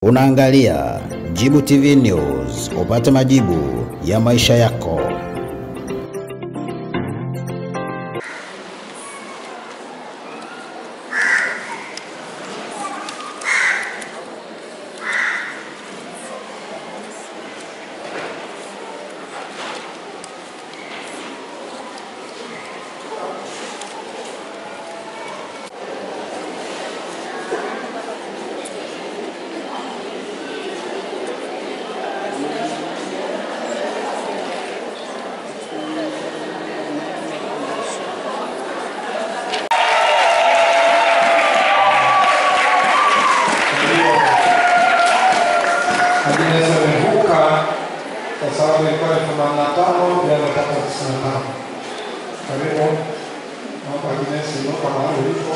Unaangalia Jibu TV News, upate majibu ya maisha yako. Agnes amevuka kwa sababu ilikuwa ni themanini na tano bila nataka tisini na tano. Karibu naomba Agnes inuka mahali ulipo.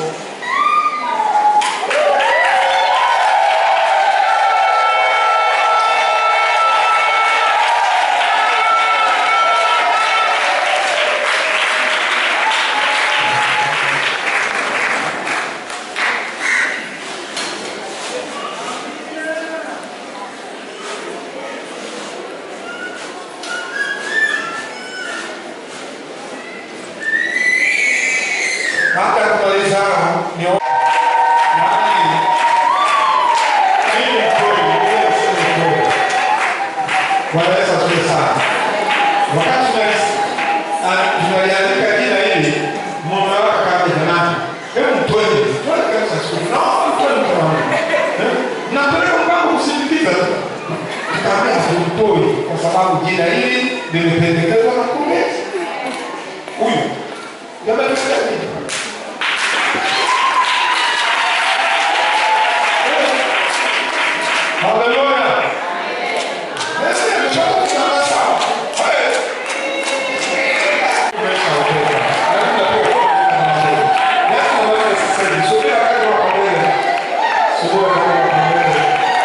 Baada ya kumaliza ni nani? Mimi kweli, mimi sio kweli. Bwana Yesu asifiwe sana. Wakati tuna- ah, tunaliandika jina hili, mume wake akaja jamani, hebu mtoeni, mtoeni kabisa siku. Naomba mtoeni mkono wangu. Eh? Napeleka mpango kusindikiza tu. Tukaambia tumtoi kwa sababu jina hili limependekezwa na mkurugenzi. Huyu. Jamani, tusikia nini? Haleluya. Yesu ametoka kusema sawa. Hey. Umeshaokoka. Lazima tu uokoke. Yesu anaweza sasa hivi. Subiri wakati wa pamoja. Subiri wakati wa pamoja.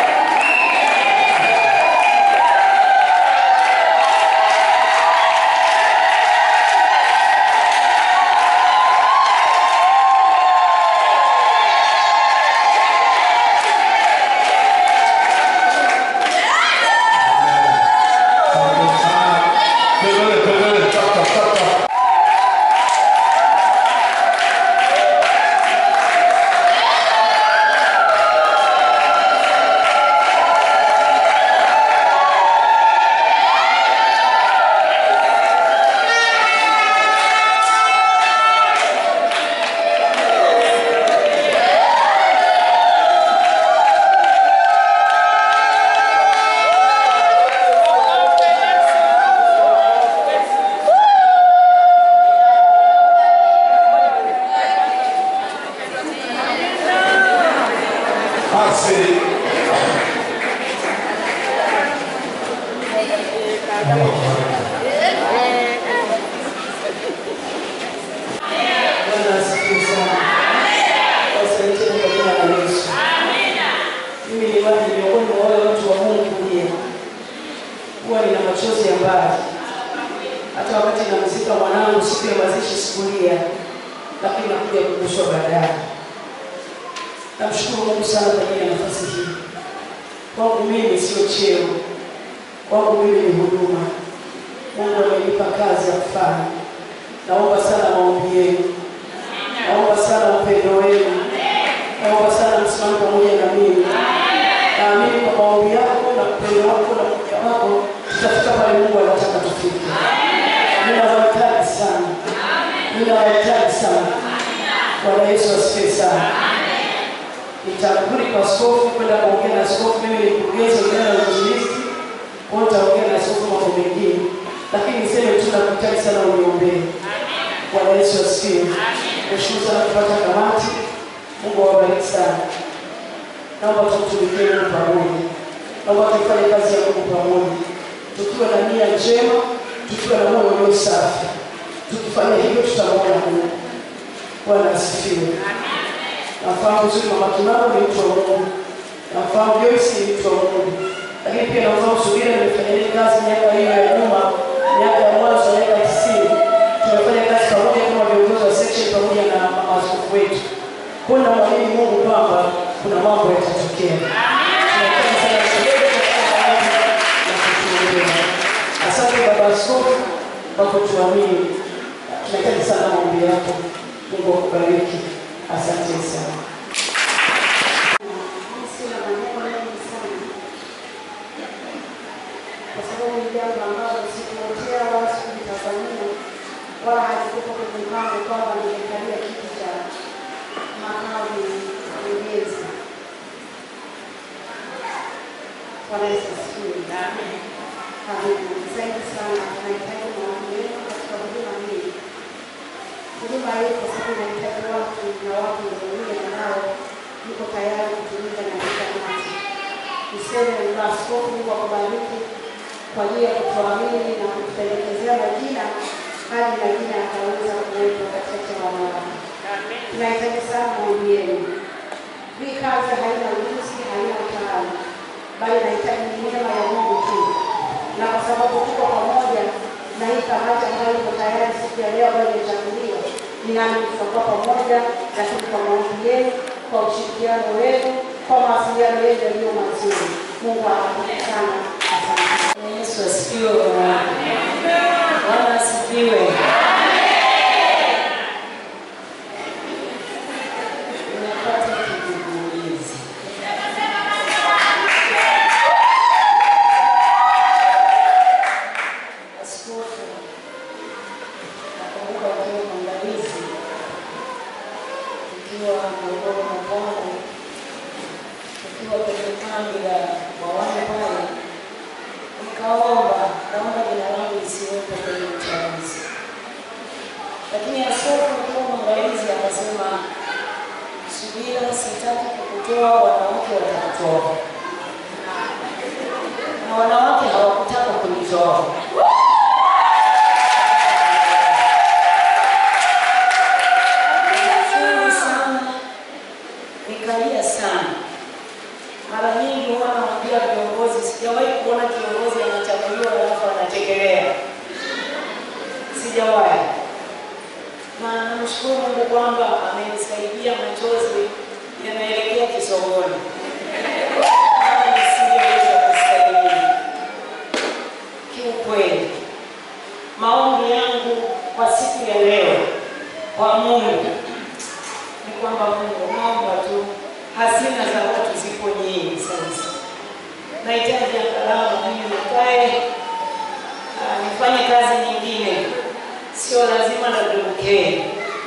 Asante sana. Kelele, kelele, tap, tap, tap, tap. Basi. Bwana asifiwe sana. Asanteni kwa jina la Yesu. Mimi ni wani miongoni mwa wale watu wa Mungu pia. Huwa nina machozi ya mbali. Hata wakati namzika mwanangu siku ya mazishi sikulia, lakini nakuja kukushwa baadaye. Namshukuru Mungu sana kwa ajili ya nafasi hii. Kwangu mimi sio cheo, kwangu mimi ni huduma. Mungu amenipa kazi ya kufanya. Naomba sana maombi yenu. Naomba sana upendo wenu. Naomba sana msimame pamoja na mimi. Naamini kwa maombi yako na upendo wako na kuja wako tutafika pale Mungu anataka tufike. Ninawahitaji sana. Ninawahitaji sana. Bwana Yesu asifiwe sana. Nitarudi kwa askofu kwenda kuongea na askofu. Mimi ni mkurugenzi wa idara ya uinjilisti, kwa hiyo nitaongea na askofu mambo mengine, lakini niseme tu nakuhitaji sana uniombee. Bwana Yesu asifiwe. Nashukuru sana kupata kamati. Mungu awabariki sana. Naomba tumtumikie Mungu pamoja. Naomba tufanye kazi ya Mungu pamoja, tukiwa na nia njema, tukiwa na moyo ulio safi. Tukifanya hivyo tutamwona Mungu. Bwana asifiwe. Nafahamu vizuri mama Kimaro ni mtu wa Mungu. Nafahamu Joyce ni mtu wa Mungu. Lakini pia nafahamu Subira nimefanya naye kazi miaka hiyo ya nyuma, miaka ya mwanzo miaka tisini. Tumefanya kazi pamoja kama viongozi wa section pamoja na mama askofu wetu. Kwa hiyo namwamini Mungu kwamba kuna mambo yatatokea. Tunahitaji unapotuamini. Tunahitaji sana maombi yako. Mungu akubariki. Asante sana. Sina maneno mengi sana, kwa sababu ni jambo ambalo sikuotea wala sikulitazamia wala halikuwepo kwenye mpango kwamba ningekalia kiti cha makamu mkurugenzi. Bwana Yesu asifiwe. Amina. Zaidi sana tunahitaji maombi yenu katika huduma hii. Huduma hii kwa sababu inahitaji watu na watu wenye nao yuko tayari kutumika na mkamati. Niseme na askofu, Mungu akubariki kwa ajili ya kutuamini na kutupendekezea majina hadi majina yakaweza kuwepo katika wanawake. Tunahitaji sana maombi yenu. Hii kazi haina ujuzi, haina utaalamu, bali inahitaji neema ya Mungu tu, na kwa sababu tuko pamoja na hii kamati ambayo iko tayari siku ya leo ambayo imechaguliwa, nami tutakuwa pamoja, lakini kwa maombi yenu, kwa ushirikiano wenu, kwa mawasiliano yenu yaliyo mazuri. Mungu awabariki sana. Asante. Yesu asifiwe. Bwana asifiwe. Nimepata kigugumizi. Askofu, nakumbuka ukiwa mwangalizi, ukiwa Morogoro na Pwani, ukiwa kwenye kambi la Bwawane pale nikaomba naomba jina langu lisiwepo kwenye uchaguzi, lakini askofu akiwa mwangalizi akasema, subira, sitaki kukutoa, wanawake watakutoa, na wanawake hawakutaka kunitoa. Nilifurahi sana, nikalia sana. Mara nyingi huwa namwambia viongozi, sijawahi kuona kiongozi anachaguliwa alafu anachekelea, sijawahi. Na namshukuru Mungu kwamba amenisaidia, machozi yanaelekea kisogoni, Maana nisingeweza kustahimili. Kiukweli, maombi yangu kwa siku ya leo kwa Mungu ni kwamba Mungu, naomba tu hazina za watu zipo nyingi sasa. Nahitaji angalau mimi nikae ah, nifanye kazi nyingine, sio lazima nadumukee.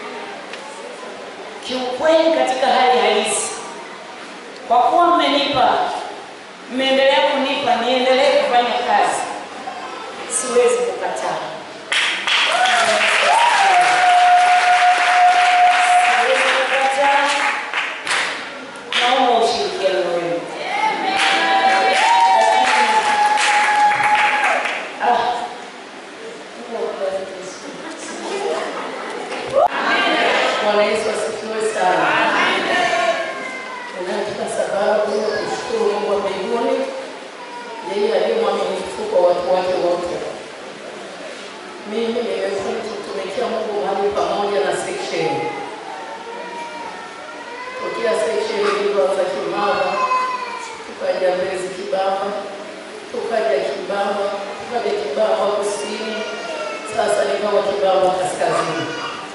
Kiukweli, katika hali halisi, kwa kuwa mmenipa, mmeendelea kunipa, niendelee kufanya kazi, siwezi kukataa. Siwezi kukataa. Naomba ushirikiano wenu. Ah, Mungu akubariki sana. Bwana Yesu asifiwe sana. Ninayo kila sababu ya kushukuru Mungu wa mbinguni, yeye aliye mwaminifu kwa watu wake wote. Mimi nimekuwa nikitumikia Mungu mahali pamoja na section tokea section ilivyoanza Kimara, tukaja Mbezi Kibamba, tukaja Kibamba, tukaja Kibamba kusini, sasa nikawa Kibamba kaskazini.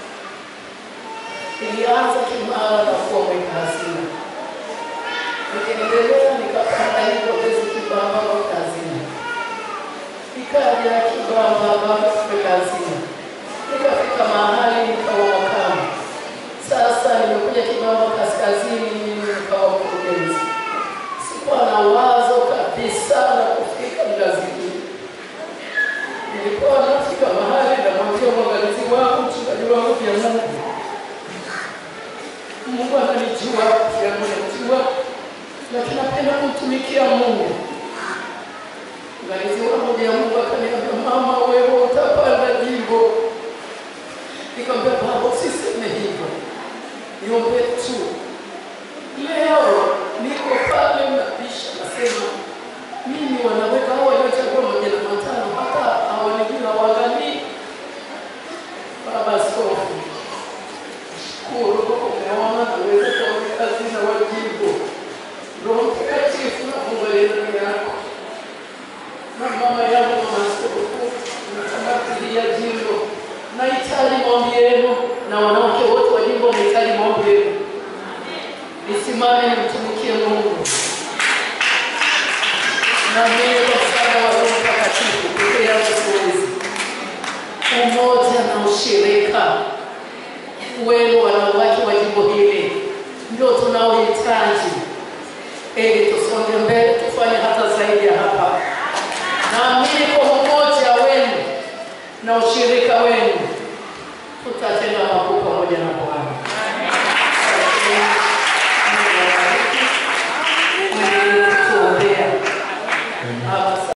Nilianza Kimara na kuwa mweka hazina, nikiendelea nikapanda hivyo Mbezi Kibamba mweka hazina, nikaja Kibamba mweka hazina, nikafika mahali nikawa makamu sasa nimekuja Kibamba kaskazini, mimi nikawa mkurugenzi. Sikuwa na wazo kabisa la kufika ngazi hii. Nilikuwa nafika mahali namwambia mwangalizi wangu, mchungaji wangu, vya Mungu, Mungu ananijua, pia ananijua, lakini napenda kumtumikia Mungu. Mngalizi wangu vya Mungu akaniambia, mama, wewe utapanda jimbo. Nikamwambia baba, usiseme hivyo, niombe tu. Leo niko pale mnabisha, nasema mimi wanaweka hao waliochagua majina matano, hata hawanijui hawaangalii. Baba Askofu, shukuru umeona naweza kuwa kazi na wajibu. Roho Mtakatifu na Mungu aliye ndani yako na mama yangu mama Askofu, nakamatilia jimbo nisimame nimtumikie Mungu na mimi kwa msaada wa Roho Mtakatifu peke yangu siwezi. Umoja na ushirika wenu wanawake wa jimbo hili ndio tunaohitaji ili tusonge mbele, tufanye hata zaidi ya hapa. Naamini kwa umoja wenu na ushirika wenu tutatenda makuu pamoja na Bwana.